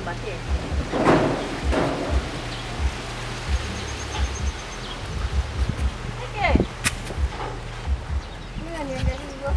make. Okay. Mimi niangalie hivyo.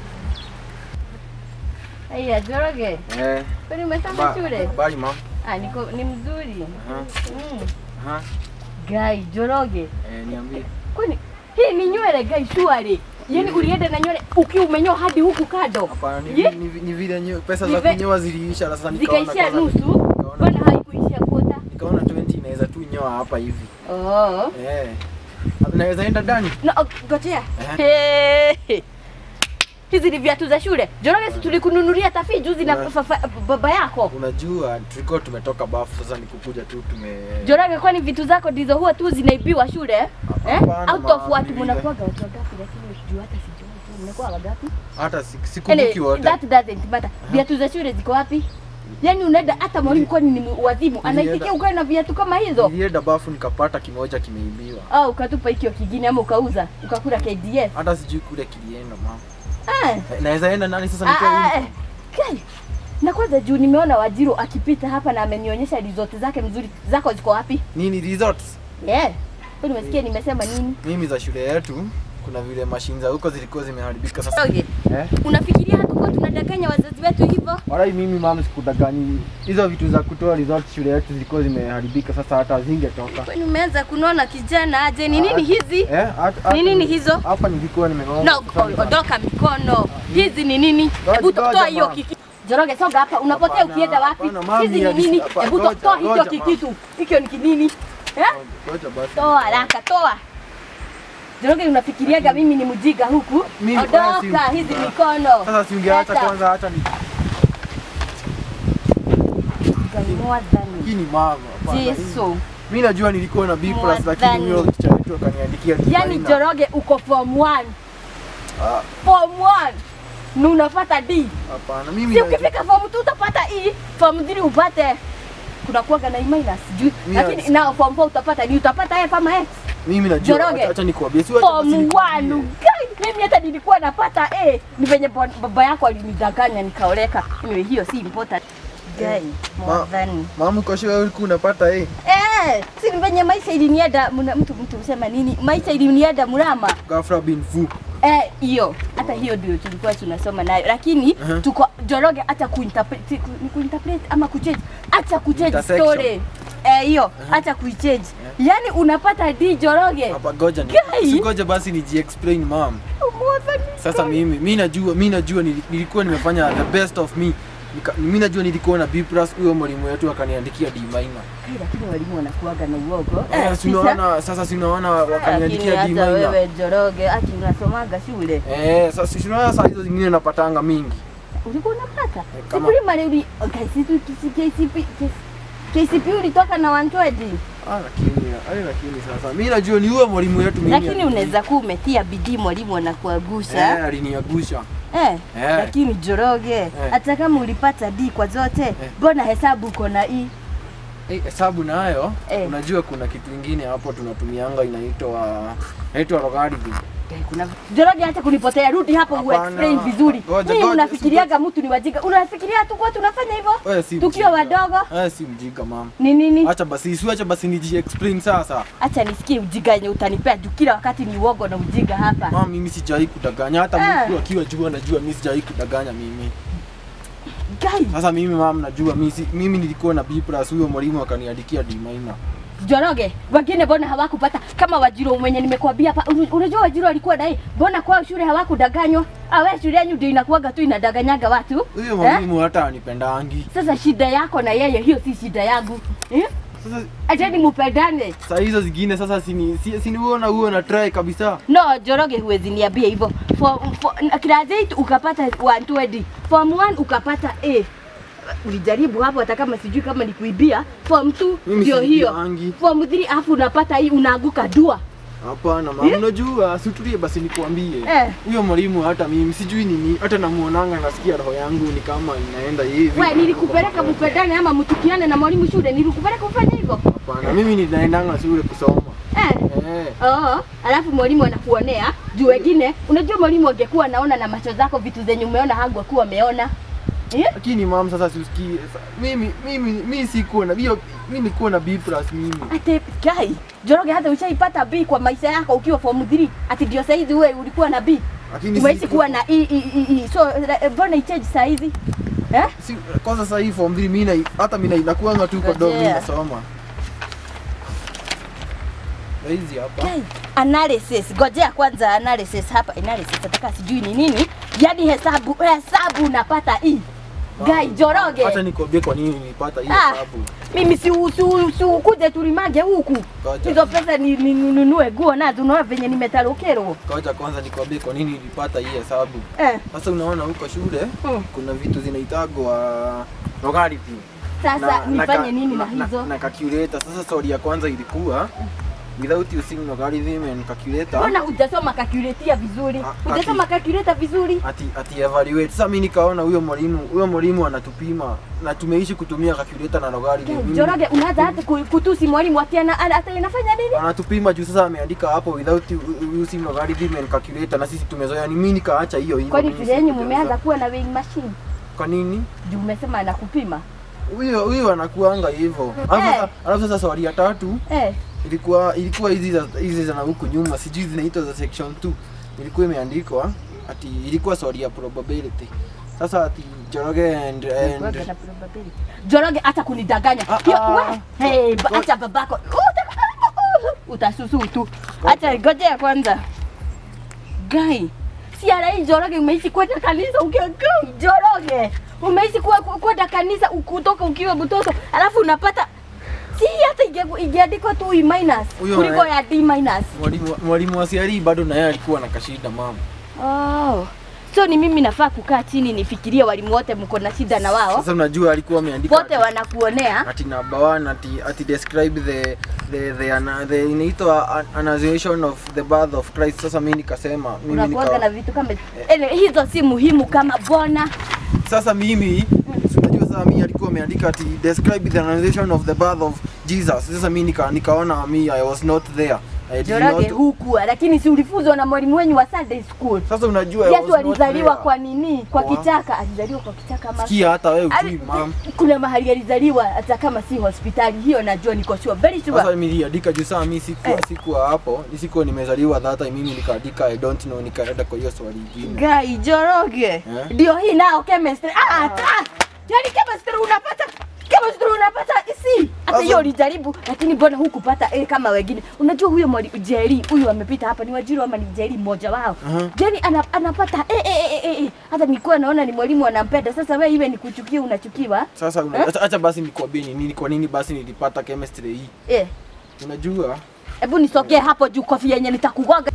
Aya, Joroge, Eh, kwani umetoka ba- shule? bali mama. Ah, niko ni mzuri. Aha. Mm. Aha. Gai, Joroge. Eh, niambie. Kwani hii ni nywele gai shwari? Yaani ulienda na nywele ukiwa umenyoa hadi huku kado. Hapana, ni, Ye? ni, ni vile nyo- pesa Ni za ve- kunyoa ziliisha sasa nikaona Zikaishia kwanza- nusu, nikaona- mbona haikuishia kwota? Nikaona 20 inaweza tu nyoa hapa hivi. Oh. Eh. Naweza enda ndani? No, ngojea. Eh. Hey. Hizi ni viatu za shule. Joroge, si tulikununulia tafi juzi na Eh. fafa- baba yako. Unajua tulikuwa tumetoka bafu sasa nikukuja tu tume Joroge, kwani vitu zako ndizo huwa tu zinaibiwa shule? Eh? Hapana, Out of mama, what ni vile. mnakuwaga watu wangapi lakini ukijua hata sijui tu mnakuwa wangapi? hata si- sikumbuki Anyway, wote. that doesn't matter. Viatu za shule ziko wapi? Yaani unaenda hata mwalimu kwani ni wazimu anaitikia ukae na viatu kama hizo? Nilienda bafu nikapata kimoja kimeibiwa. Au ukatupa hikio kingine ama ukauza ukakula KDF? Hata sijui kule kilienda mama. Ah. Eh, Naweza enda nani sasa Ah, nikae ah, huko? eh. Kai. Na kwanza juu nimeona Wajiro akipita hapa na amenionyesha resort zake mzuri. Zako ziko wapi? Nini resorts? Yeah. Kwani umesikia nimesema nini? Mimi za shule yetu kuna vile mashine za huko zilikuwa zimeharibika sasa. Okay. Eh? Unafikiria hatukuwa tunadanganya wazazi wetu hivyo? Walai mimi mama sikudaganyi. Hizo vitu za kutoa resort shule yetu zilikuwa zimeharibika sasa hata zingetoka. Kwani umeanza kunona kijana aje? Ni nini hizi? Eh? hata- Ni nini hizo? Hapa nilikuwa nimeona. No, ondoka mikono. Hizi ni nini? Hebu to- Ngoja, toa hiyo mama. kiki. Joroge, soga hapa. Unapotea Hapana, ukienda wapi? hapana, mami, Hizi ni hadi- nini? hapa- Hebu to- ngoja, toa hicho ngoja, kikitu. Hicho ni kinini? Eh? Ngoja basi. Toa haraka, toa. Joroge, unafikiriaga mimi ni mjiga huku? Mimi bwana si Ondoka mjinga. hizi mikono. Sasa si ungeacha Leta. kwanza hata ni More than kini mama. hapana, Yesu. Mimi najua nilikuwa na B+ Mwadhani. lakini huyo teacher wetu akaniandikia D Yaani minor. Joroge uko form 1. Ah, Form 1. Na unapata D. Hapana, mimi Si najua- ukifika form 2 utapata E, form 3 upate kuna kuwaga na E minus sijui. Mimi Lakini na- na form 4 utapata D, utapata F ama X. mimi najua. Joroge. Acha- Acha nikuambie. Si wacha Form basi 1. nikuambie. Guys, mimi hata nilikuwa napata A. Ni venye bon- baba yako alinidanganya nikaoleka. Anyway, hiyo si important. Guy, more than Mama uko sure ulikuwa unapata eh? Eh, si ni venye maisha ilinienda muna- mtu mtu usema nini? Maisha ilinienda mrama. Ghafla bin fu. Eh, hiyo hata hiyo ndio tulikuwa tunasoma nayo, lakini Aha. tuko Joroge, acha kuinterpret ku- ni kuinterpret ama kuchange, acha kuchange Intersection. story eh, hiyo acha kuichange. Yani unapata D Joroge, Hapa goja ni. Guy. Si goja basi niji explain mom. Mwaza ni Sasa story. mimi mimi najua mimi najua nili- nilikuwa nimefanya the best of me. Nika- Mimi najua nilikuwa na B+ huyo mwalimu wetu akaniandikia D minor. Kai, lakini walimu wanakuaga na uogo Eh, si sisa. unaona sasa si unaona Lakini wakaniandikia D hata minor. wewe Joroge, ati unasomaga shule Eh, sasa si unaona saa hizo zingine napatanga mingi. ulikuwa unapata Eh, si kama- primary uli okay, si tu si KCP KCP ulitoka na 120 Ah, lakini ah, lakini sasa mimi najua ni huyo mwalimu wetu mimi. lakini unaweza kuwa umetia bidii mwalimu anakuagusha Eh, aliniagusha. eh, Eh. lakini Joroge hata kama ulipata D kwa zote mbona hesabu uko na E Eh, hesabu nayo Eh. unajua kuna kitu ingine hapo tunatumianga inaitwa inaitwa logarithm. Eh, kuna Joroge hata kunipotea rudi hapo Hapana. uexplain vizuri Ngoja, mimi ngoja, unafikiriaga mtu ni wajinga unafikiria tu kwa tunafanya hivyo Wewe si tukiwa mjinga. wadogo Eh, si mjinga mama. ni nini Acha basi, si acha basi niji explain sasa. acha nisikie ujinga yenye utanipea juu kila wakati ni uogo na ujinga hapa Mama, mimi sijawahi kudanganya hata Ah. mtu akiwa jua najua mimi sijawahi kudanganya mimi. Guy, Sasa mimi mama najua mimi si, mimi nilikuwa na B+ huyo mwalimu akaniandikia D minor. Joroge, wengine mbona hawakupata kama Wajiro mwenye nimekuambia hapa. Unu- Unajua Wajiro alikuwa dai, mbona kwao shule hawakudanganywa? Awe shule yenu ndio inakuwaga tu inadanganyaga watu Huyo eh? mwalimu hata anipendangi. Sasa shida yako na yeye, hiyo si shida yangu eh? Sasa Acheni mupendane. saa hizo zingine sasa sini si, sini uona huo na try kabisa. No, Joroge huwezi niambia hivyo. For, for, class 8 ukapata 120, form 1 ukapata A. Ulijaribu hapo hata kama sijui kama ni kuibia. Form 2 Mimi ndio hiyo. sijiangi. Form 3 afu unapata hii unaanguka dua. Hapana mama, unajua situlie basi nikuambie. Eh. Huyo mwalimu hata mimi sijui nini, hata namuonanga nasikia roho yangu ni kama inaenda hivi. We, nilikupeleka mupendane ama mtukiane na mwalimu shule, nilikupeleka ufanye hivyo Hapana, mimi ninaendanga shule kusoma. eh? Eh. Oo, alafu mwalimu anakuonea juu wengine, unajua mwalimu angekuwa anaona na macho zako vitu zenye umeona hangu akuwa ameona Eh? Lakini mam sasa siusikii. Mimi mimi mimi sikuwa na hiyo mimi nilikuwa na B plus mimi. Ate kai Njoroge, hata ushaipata B kwa maisha yako ukiwa form 3 ati ndio saizi wewe ulikuwa na B Lakini umeishi si- kuwa na E, E, E, E. so eh, mbona ichange saa hizi eh? si kwanza sasa hii form 3 mimi na hata mimi nakuanga tu kwa dog mimi Ngojea. nasoma. Na hizi hapa. Kai, analysis gojea kwanza analysis hapa analysis nataka sijui ni nini yani hesabu hesabu unapata E Gai Njoroge Hata nikwambie kwa nini nilipata hiyo Ah. hesabu. mimi si si si ukuje tulimage huku Ngoja. hizo pesa ni ni- ninunue nguo nazo unaona venye nimetarokerwa Ngoja kwanza nikwambie kwa nini nilipata hii hesabu. eh. Sasa unaona huko shule mm. kuna vitu zinaitagwa logarithm. Sasa nifanye ka- nini na na, hizo na calculator. Sasa swali ya kwanza ilikuwa without using logarithm and calculator mbona hujasoma calculator vizuri Ah, hujasoma calculator vizuri ati ati evaluate. Sasa mimi nikaona huyo mwalimu huyo mwalimu anatupima na tumeishi kutumia calculator na logarithm. Mimi- Njoroge unaanza hata ku- kutusi mwalimu ati ana- ana- ati anafanya nini anatupima juu sasa ameandika hapo without u- u- using logarithm and calculator na sisi tumezoea ni mimi nikaacha hiyo hivyo. kwani mimi vile yenyu sikujua. mumeanza kuwa na weighing machine Kwa nini? juu umesema anakupima Huyo huyo anakuanga hivyo. Alafu Eh. sasa alafu sasa swali ya tatu eh. ilikuwa ilikuwa hizi za hizi za huku nyuma sijui zinaitwa za section 2 ilikuwa imeandikwa ati ilikuwa swali ya probability sasa ati Njoroge and, and Kuwaga na probability. Njoroge hata kunidanganya Ah, Hiyo, ah. we, hey, ba- Ngo- acha babako Uta- utasusu tu acha ngojea kwanza gai si ara hii Njoroge umeishi kwenda kanisa ukiwa gai Njoroge umeishi kuwa- ku- kwenda kanisa u- kutoka ukiwa mtoto alafu unapata si hata inge- ingeandikwa tu E minus Huyo kuliko naye- ya D minus mwalimu mwalimu wa CRE bado naye alikuwa na kashida mama oh. so ni mimi nafaa kukaa chini nifikirie walimu wote mko na shida na wao sasa unajua alikuwa ameandika wote ati- wanakuonea ati number one ati ati describe the the the, ana, the inaitwa an- annunciation of the birth of Christ sasa mimi nikasema mimi unakuaga na nika, vitu kama Ele, hizo si muhimu kama bona sasa mimi si unajua sasa mimi alikuwa ameandika ati describe the annunciation of the birth of Jesus sasa mimi nika, nikaona mimi I was not there I did Njoroge not hukuwa, lakini si ulifuzwa na mwalimu wenyu wa Sunday school. sasa unajua I was Yesu not alizaliwa there. kwa nini? Kwa Kwa- kichaka. Alizaliwa kwa kichaka ama sikia hata wewe Ali- ujui mam kuna mahali alizaliwa hata kama si hospitali. Hiyo najua, niko sure, very sasa sure. mimi niliandika juu saa mimi sikuwa Eh. sikuwa hapo ni sikuwa nimezaliwa that time mimi nikaandika I don't know nikaenda kwa hiyo swali ingine Gai Njoroge, ndio hii nao chemistry. Ah, ah, yani chemistry unapata chemistry unapata si hata Sasa- hiyo ulijaribu, lakini mbona hukupata A kama wengine? Unajua huyo mwalimu Jerry huyu amepita hapa, ni Wajiru ama ni Jerry mmoja wao Aha. Jerry ana, anapata A, A, A, A, A. Hata nilikuwa naona ni mwalimu anampenda. Sasa wewe iwe ni kuchukia unachukiwa Sasa una- Eh? acha acha basi nikwambie ni nini kwa nini basi nilipata chemistry hii. eh. Unajua? Hebu nisogee hapo juu, kofi yenye nitakugonga.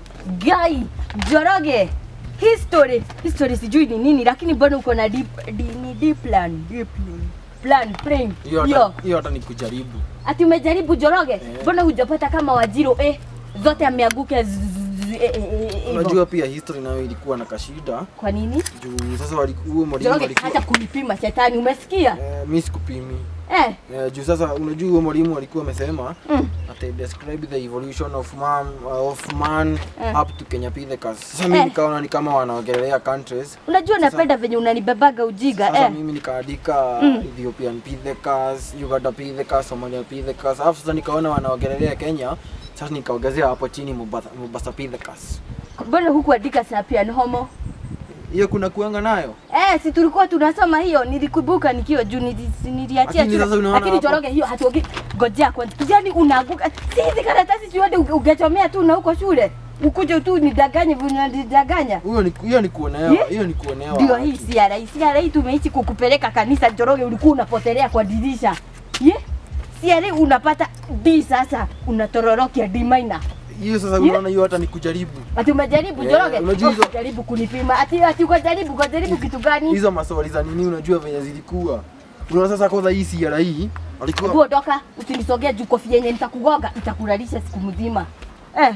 Gai Njoroge, history history sijui ni nini, lakini mbona uko na deep, di, ni deep plan deep plan plan Hiyo hiyo hata hiyo hata ni kujaribu. ati umejaribu Njoroge, Eh. mbona hujapata kama Wajiro eh, zote ameanguka z- z- eh, eh, eh, hivyo. Unajua pia history nayo ilikuwa na kashida kwa nini juu sasa walikuwa mwalimu Njoroge, alikuwa hata kunipima shetani, umesikia eh, mimi sikupimi. eh? Eh, juu sasa unajua huyo mwalimu alikuwa amesema Mm. ati describe the evolution of man of man Eh. up to Kenya Pithecus. Sasa mimi Eh. nikaona ni kama wanaongelea countries. Unajua Sasa- napenda venye unanibebaga ujiga Sasa eh. mimi nikaandika Mm. Ethiopian Pithecus, Uganda Pithecus, Somalia Pithecus. Alafu sasa nikaona wanaongelea Kenya. Sasa nikaongezea hapo chini Mombasa, Mombasa Pithecus. Mbona hukuandika Sapian Homo? Hiyo kuna kuanga nayo. Eh, si tulikuwa tunasoma hiyo, nilikumbuka nikiwa juu nili- niliachia Lakini shule. sasa unaona Lakini hapo- Njoroge hiyo hatuongei. Ngojea kwanza. Kijani unaanguka. Si hizi karatasi si wote uge- ungechomea tu na huko shule. Ukuje tu nidanganye unanidanganya. Huyo ni hiyo ni kuonewa, Yeah. hiyo ni kuonewa. Ndio watu. hii si ya rais. Si ya rais tumeishi kukupeleka kanisa Njoroge ulikuwa unapotelea kwa dirisha. Ye? Si ya rais unapata D sasa unatororokia D minor. Hiyo sasa Yeah. unaona hiyo hata ni kujaribu. Ati umejaribu Yeah, Njoroge? unajua hizo- Unajaribu kunipima. Ati ati ukajaribu, ukajaribu kitu gani? Hizo maswali za nini unajua venye zilikuwa. Unaona sasa kwanza hii CRE Hebu alikuwa ondoka, usinisogea juu kofi yenye nitakugonga itakularisha siku mzima. Eh,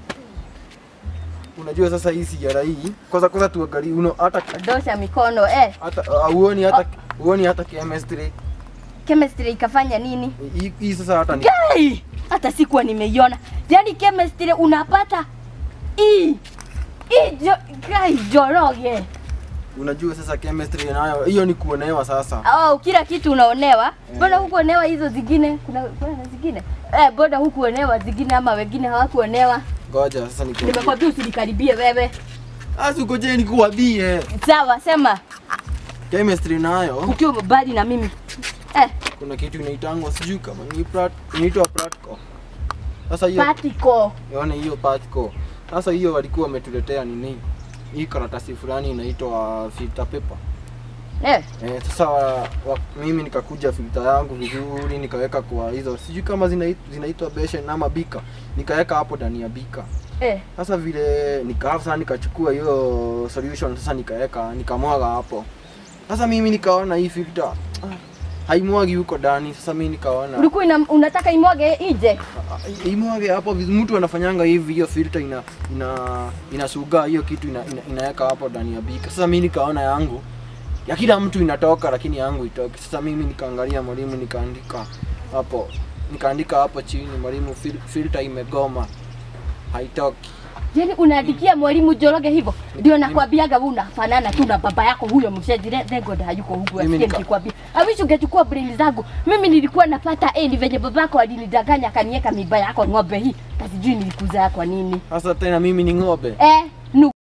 unajua sasa hii CRE kwanza kwanza tuangalie uno hata ondosha mikono eh. hata uh, uoni hata uoni hata chemistry. Chemistry ikafanya nini? Hii- Hii sasa hata ni Gai! Hata sikuwa nimeiona. Yaani chemistry unapata E. E jo, gai Njoroge. unajua sasa chemistry nayo hiyo ni kuonewa sasa Oh, kila kitu unaonewa. Mbona hukuonewa hizo zingine? Kuna kuna na zingine. Eh, mbona hukuonewa zingine ama wengine hawakuonewa? ngoja sasa nikwambie Nimekwambia usinikaribie wewe. Asi ukoje nikuambie Sawa, sema chemistry nayo ukiwa mbali na mimi. Eh, kuna kitu inaitangwa sijui kama ni prat inaitwa practical sasa hiyo particle. Yaani hiyo particle. Sasa hiyo walikuwa wametuletea nini? Hii karatasi fulani inaitwa filter paper. Eh, Eh, sasa wa, wa, mimi nikakuja filter yangu vizuri nikaweka kwa hizo sijui kama zinait, zinaitwa beshen ama bika. Nikaweka hapo ndani ya bika. eh. Sasa vile nika sasa nikachukua hiyo solution sasa nikaweka nikamwaga hapo. Sasa mimi nikaona hii filter ah, haimwagi huko ndani. Sasa mimi nikaona Ulikuwa ina, unataka imwage nje? imwage hapo vizu- mtu anafanyanga hivi hiyo filter ina ina inasuga hiyo kitu ina, ina, inaweka hapo ndani ya bika sasa mimi nikaona yangu ya kila mtu inatoka lakini yangu itoki sasa mimi nikaangalia mwalimu nikaandika hapo nikaandika hapo chini mwalimu fil, filter imegoma haitoki Yaani unaandikia mwalimu Njoroge hivyo? Ndio nakwambiaga wewe unafanana tu na baba yako huyo mshaji Regod hayuko huku Mimi asikie nika- nikikwambia. I wish ungechukua brain zangu. Mimi nilikuwa napata A ni venye babako alinidanganya akaniweka mibaya yako ng'ombe hii. Na sijui nilikuza kwa nini. sasa tena mimi ni ng'ombe Eh, nu